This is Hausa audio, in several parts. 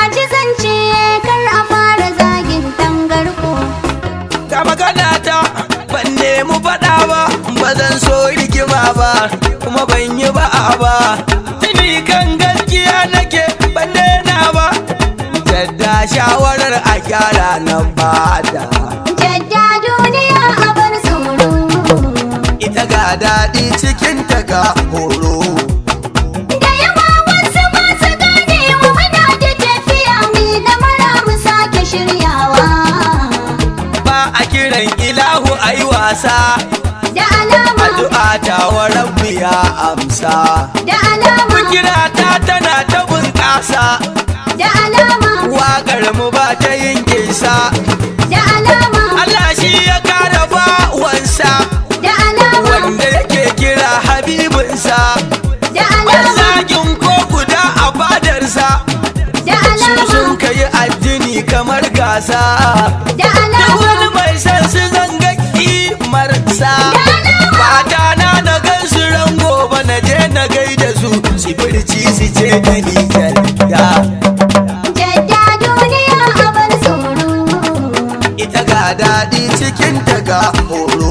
ji zance kar a fara zagin tangarko ga magana ta ban nemi faɗa ba ba zan so rigima ba kuma ban yi ba'a ba tuni kan gaskiya nake ban daina ba jadda shawarar a gyara na bada jadda duniya a bar tsoro ita ga daɗi cikin ta ga horo da yawa wasu masu gane wa muna da tafiya mai da mara mu sake shiryawa ba a kiran ilahu ai wasa da alama addu'a ta wa rabbi ya amsa da alama kira ta tana ta bunƙasa da alama waƙar mu ba ta yin kisa da alama Allah shi ya kara bawansa da alama wanda yake kira habibinsa da ban alama zagin ko guda a fadarsa da su alama sun kai addini kamar gasa da duk alama wani mai san su zanga kimarsa fata na na gan su ran gobe na je na gaida su su birci su ce da ni jadda jadda duniya a bar tsoro ita ga daɗi cikin ta ga horo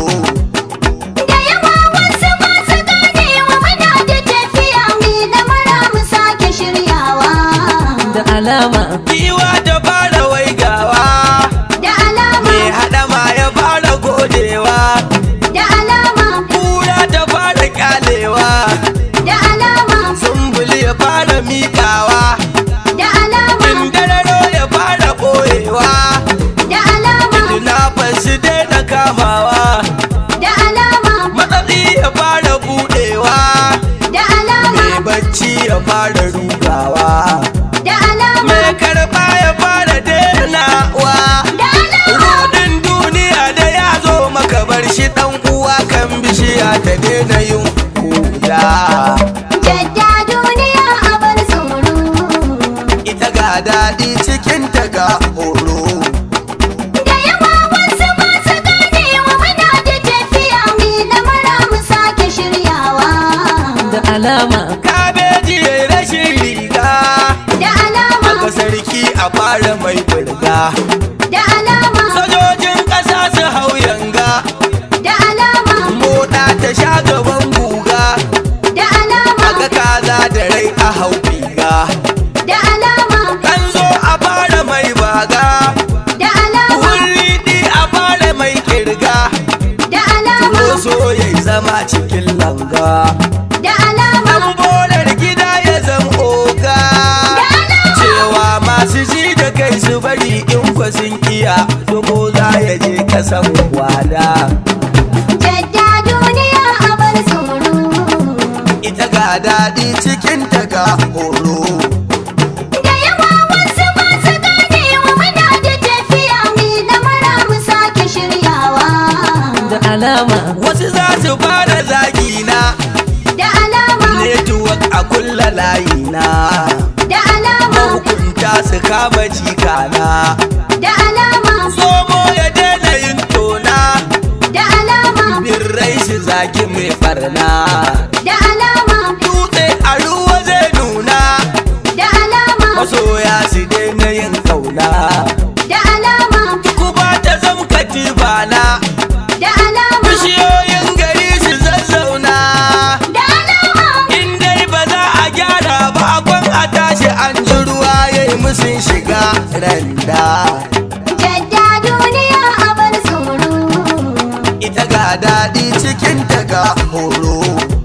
Da yawa wasu masu gane wa muna da tafiya mai da mara mu sake shiryawa. da alama Giwa ta fara waigawa Da alama, mai haɗama ya fara godewa da alama, kura ta fara kyalewa da alama, zumbuli ya fara miƙawa da alama, indararo ya fara ɓoyewa da alama, tunafan su daina kamawa da alama, matsatsi ya fara buɗewa da alama, mai bacci ya fara rugawa da alama, mai karɓa ya fara denawa da alama. Rudin duniya da ya zo maka bar shi ɗan uwa kan bishiya ta daina yin kuda Jadda duniya a bar tsoro. ita ga daɗi cikin ta ga horo Da yawa wasu masu gane wa muna da tafiya mai da mara mu sake shiryawa. da alama kabeji ya rashin riga Da alama, aka sarki a fara mai burga da alama, sojojin ƙasa su hau yanga da alama, moɗa ta sha gaban guga da alama, aga kaza da rai a hau riga da alama, kan zo a fara mai baga da alama, wurriɗi a fara mai kirga da alama, Roso ya zama cikin langa da alama, An bolar gida ya zama oga Cewa masu ji da kai su bari in kwa sun iya Dogo za ya je kasan wada jadda duniya a bar tsoro. Ita ga daɗi cikin ta ga horo Da yawa wasu masu gane wa muna da tafiya mai da mara mu sake shiryawa. da alama Wasu za su fara zagina Da alama, Network a kulla layina da alama, Mahukunta su kama jikana da alama, Zomo ya daina yin tona da alama, Birrai su zagi mai farna da alama, dutse a ruwa zai nuna da alama, masoya su daina yin kauna da alama, ku ba ta zam katibana da alama, bishiyoyin gari su zazzauna da alama. in dai ba za a gyara ba akwan a tashi an ji ruwa ya yi musun shiga randa Jadda duniya a bar tsoro. ita ga daɗi cikin ta ga horo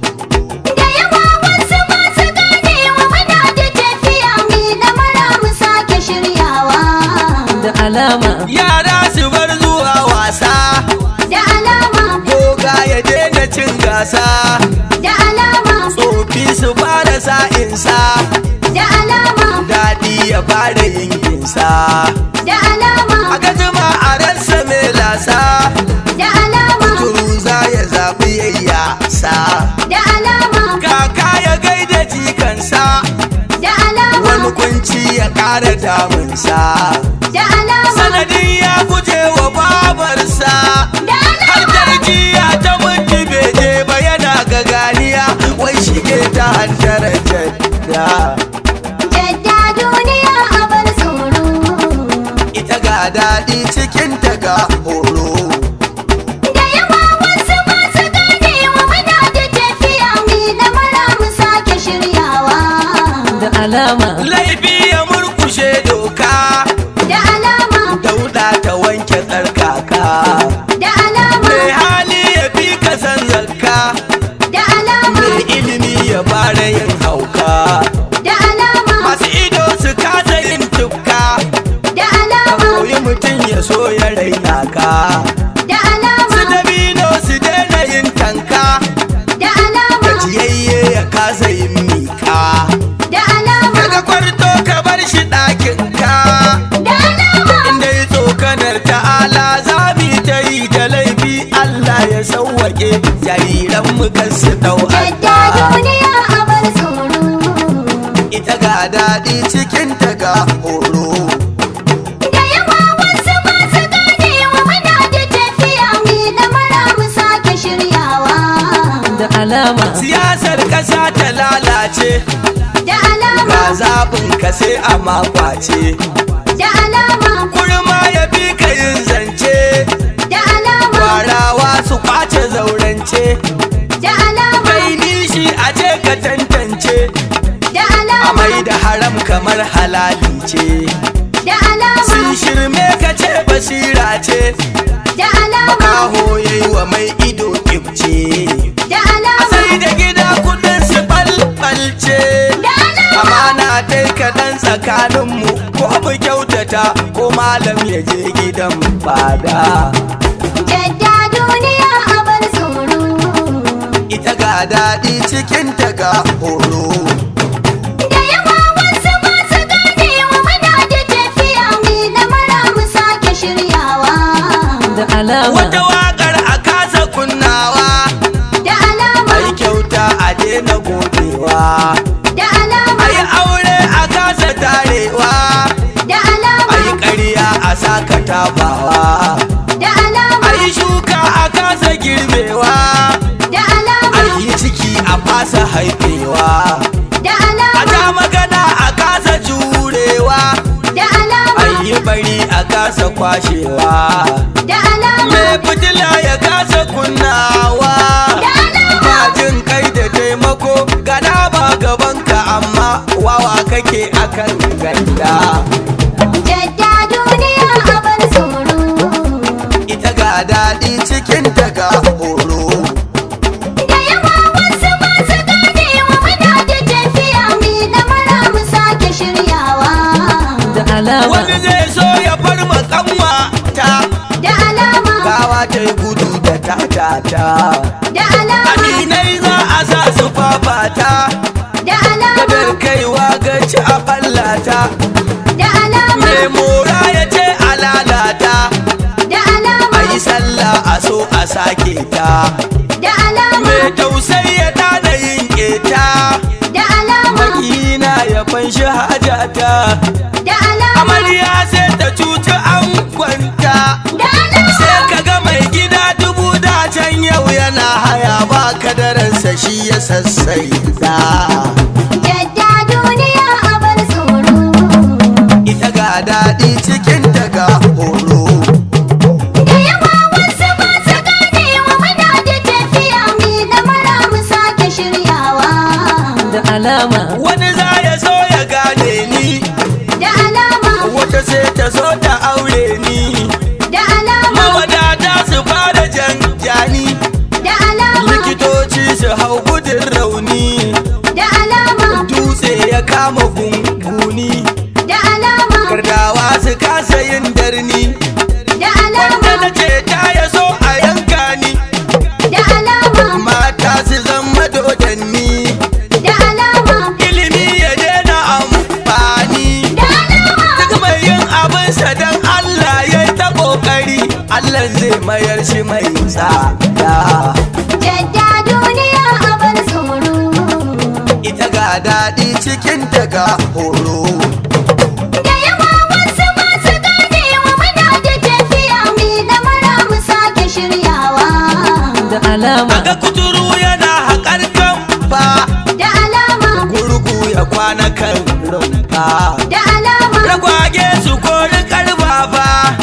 Da yawa wasu masu gane wa muna da tafiya mai da mara mu sake shiryawa. da alama yara su bar zuwa wasa Da alama, goga ya daina cin gasa da alama, tsofi su fara sa'insa da alama, daɗi ya fara yin ginsa da alama, a gajima a ransa mai lasa da alama, turu za ya zaɓi yayyasa da alama, kaka ya gaida jikansa da alama, wani kunci ya ƙara damunsa da alama, sanadin ya guje wa babarsa da har alama. tarjiya ta mutu beje ba yana gaganiya wai shige ta hantar jadda Jadda duniya a bar tsoro. daɗi cikin ta ga horo Da yawa wasu masu ganewa muna da tafiya mai da mara mu sake shiryawa. da alama laifi ya murkushe doka Da alama, dauda ta wanke tsarkaka da alama, mai hali ya fi ka san zakka da alama, mai ilimi ya fara yin hauka da alama, masu ido su kasa yin tufka da ka alama, koyi mutum ya so ya raina ka da su alama, dabino su daina yin tanka da alama, gajiyayye ya kasa yin mika da alama, daga kwarto ka bar shi ɗakin ka da alama. inda yi tsokanar ta'ala za mu yi ta yi da laifi Allah ya sauwaƙe jariran mu kan su dau Yadda duniya a bar tsoro. ita ga daɗi cikin ta ga horo Da yawa wasu masu ganewa muna da tafiya mai da mara mu sake shiryawa. da alama siyasar ƙasa ta lalace Da alama, ga zaɓin ka sai a makwace da alama, kurma ya bi ka yin zance da alama, kwarawa su kwace zaurance da alama, kai nishi a ce ka tantance da a alama, mai da haram kamar halali ce da alama, sun shirme ka ce basira ce da alama, kaho yayi wa mai ido kibce da a alama, sai da gida kudin su balbalce da alama. amana dai kaɗan tsakaninmu ko mu kyautata ko malam ya je gidan fada Yadda duniya a bar tsoro. ita ga daɗi cikin ta ga horo Da yawa wasu masu ganewa muna da tafiya mai da mara mu sake shiryawa. da alama wata waƙar a kasa kunnawa Da alama, ai kyauta a daina godewa da alama, ai aure a kasa tarewa da alama, ai ƙarya a saka tabawa da alama, ai shuka a kasa girbewa da alama, ai yi ciki a fasa haifewa da a alama, ta magana a kasa jurewa da alama, ai yi bari a kasa kwashewa da alama, mai fitila ya kasa kunnawa da alama. ba jin kai da taimako gana ba gabanka amma wawa kake akan ganda Jadda duniya a bar tsoro. ita ga daɗi cikin ta ga horo Da yawa wasu masu ganewa muna da tafiya mai da mara mu sake shiryawa. da alama wani zai so ya farma kanwa ta Da alama, gawa ta yi gudu da tatata da alama, aminai za a sa su fafata da alama, kadar kaiwa gaci a ɓallata da alama, mai mora ya ce a lalata da alama, a yi sallah a so a sake ta da alama, mai tausayi ya tada yin keta da alama, makina ya fanshi hajata da alama, amarya sai ta cuci an kwanta da alama. sai ka ga mai gida dubu da can yau yana haya ba kadaransa shi ya sassai da Jadda duniya a bar tsoro. ita ga daɗi cikin ta ga horo Da yawa wasu masu ganewa muna da tafiya mai da mara mu sake shiryawa. da alama wani za ya so ya gane ni Da alama, wata sai ta so ta aure ni da alama, mawadata su fara janjani da alama, likitoci su hau gudun rauni da alama, dutse ya kama gunguni da alama, gardawa su kasa yin darni da wanda alama, na ce ta ya so a yanka ni da alama, mata su zama dodanni da alama, ilimi ya daina amfani da alama. duk mai yin abinsa don Allah ya yi ta kokari Allah zai mayar shi mai tsada Jadda duniya a bar tsoro. ita ga daɗi cikin ta ga horo Da yawa wasu masu ganewa muna da tafiya mai da mara mu sake shiryawa. da alama Aga kuturu yana haƙar kamfa Da alama, gurgu ya kwana kan rumfa da alama, ragwage su kori karfafa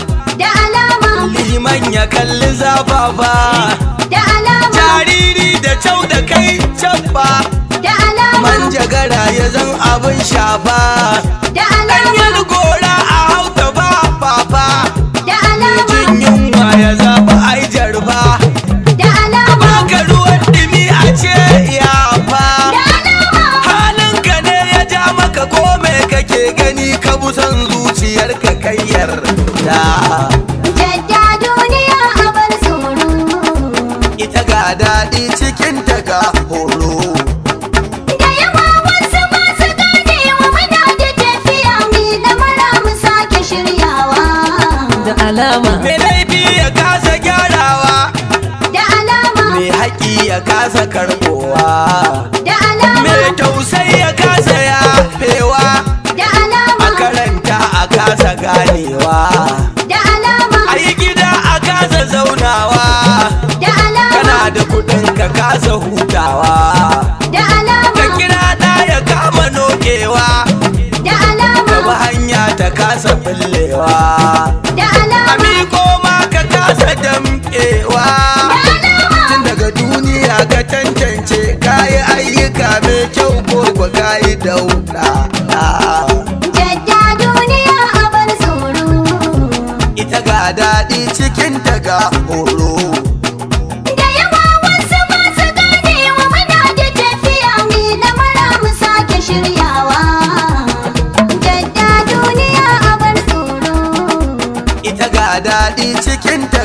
zafafa da alama jariri da kyau da kai cabba da alama manjagara ya zan abin shafa da alama ɗanyar gora a hauta ba fafa da alama jin yunwa ya zaɓi ai jarba da alama baka ruwan dumi a ce yafa da alama halinka ne ya ja maka ko me kake gani ka busan zuciyarka kayyar da jadda duniya a bar tsoro ita ga daɗi cikin ta ga horo da yawa wasu ba su gane wa muna da tafiya mai da mara mu sake shiryawa da alama mai laifi ya kasa gyarawa da alama mai haƙi ya kasa karɓowa da alama mai tausai ya kasa yafewa da a alama karanta a kasa ganewa da alama a yi gida a kasa zaunawa da alama kana da kuɗin ka kasa hutawa da ka alama kira ɗa ya kama nokewa da ka alama bi hanya ta kasa fillewa da a alama miko ma ka kasa damƙewa tun daga duniya ka tantance kayi ayyuka mai kyau ko kwa kayi dauɗa jadda duniya a bar tsoro ita ga daɗi cikin ta ga horo da yawa wasu ba su gane wa muna da tafiya mai da mara mu sake shiryawa jadda duniya a bar tsoro ita ga daɗi cikin ta